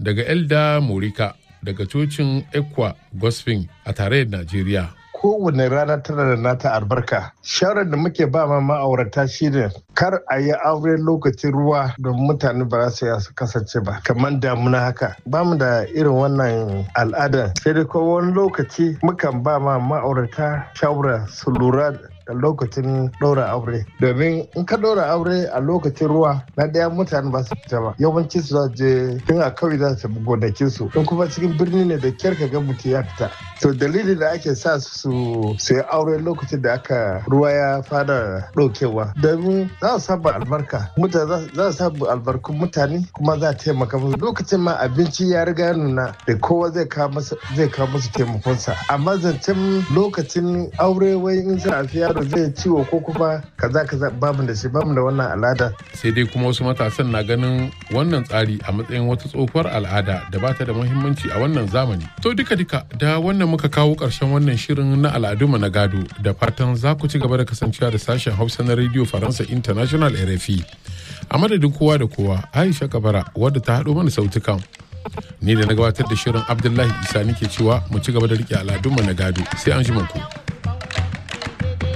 daga Elda Morika daga cocin Ekwa Gospel a tarayyar Najeriya. kowane rana tana da nata albarka shawarar da muke ba ma ma'aurata shine kar a yi aure lokacin ruwa don mutane ba za su kasance ba kamar damuna haka ba mu da irin wannan al'ada sai dai ko wani lokaci mukan ba ma ma'aurata shawara su lura da lokacin ɗora aure domin in ka ɗora aure a lokacin ruwa na ɗaya mutane ba su fita ba yawanci su za je tun a kawai za su gonakin su in kuma cikin birni ne da kyar ka ga mutum ya fita to dalilin da ake sa su su yi aure lokacin da aka ruwa ya fara ɗaukewa domin za su samu albarka mutane za su samu albarkun mutane kuma za a taimaka musu lokacin ma abinci ya riga nuna da kowa zai kawo musu taimakonsa amma zancen lokacin aure wai in za a fiya yaro zai ciwo ko kuma kaza kaza bamu da shi bamu da wannan al'ada. Sai dai kuma wasu matasan na ganin wannan tsari a matsayin wata tsohuwar al'ada da ba ta da muhimmanci a wannan zamani. To duka duka da wannan muka kawo ƙarshen wannan shirin na al'adunmu na gado da fatan za ku ci gaba da kasancewa da sashen Hausa na Radio Faransa International RFI. A madadin kowa da kowa Aisha Kabara wadda ta haɗo mana sautukan. Ni da na gabatar da shirin Abdullahi Isa nake cewa mu ci gaba da riƙe al'adunmu na gado sai an ji ku.